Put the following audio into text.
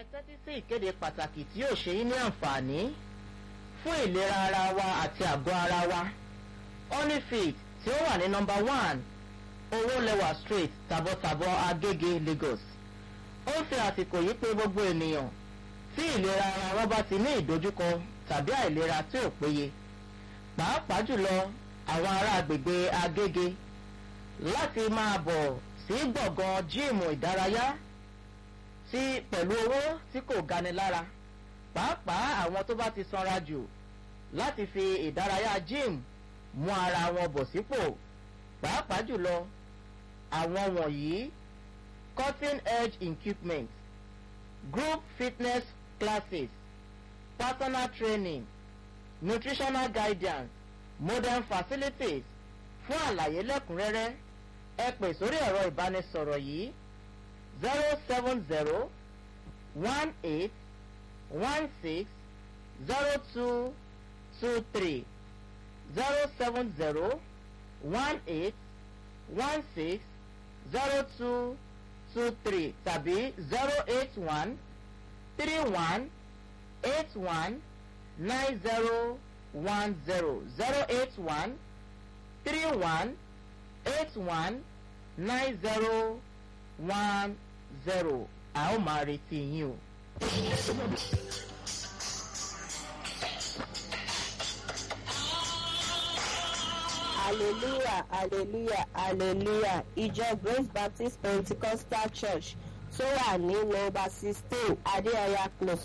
ẹ tẹ́tí sí ìkéde pàtàkì tí yóò ṣe yín ní àǹfààní fún ìlera ara wa àti àgọ́ ara wa honeyfit tí ó wà ní nọmba one owó lẹwà street tàbọ̀tàbọ̀ agége lagos ó ń fi àsìkò yìí pé gbogbo ènìyàn tí ìlera ara wọn bá ti ní ìdojúkọ tàbí àìlera tí ò péye pàápàá jùlọ àwọn ará agbègbè agége láti máa bọ̀ sí gbọ̀ngàn jíìmù ìdárayá tí pẹ̀lú owó tí kò gani lára pàápàá àwọn tó bá ti sanra jù láti fi ìdárayá jíìmù mú ara wọn bọ̀ sípò pàápàá jùlọ àwọn wọ̀nyí cutting edge equipment group fitness classes personal training nutritional guidance modern facilities fún àlàyé lẹ́kùnrẹ́rẹ́ ẹ pè sórí ẹ̀rọ ìbánisọ̀rọ̀ yìí zero seven zero one eight one six zero two two three zero seven zero one eight one six zero two two three tàbí zero eight one three one eight one nine zero one zero zero eight one three one eight one nine zero one zero a ó máa retí yín o. hallelujah hallelujah hallelujah ìjọ grace baptist pentecostal church tó wà ní nọmba sixteen adéọyà close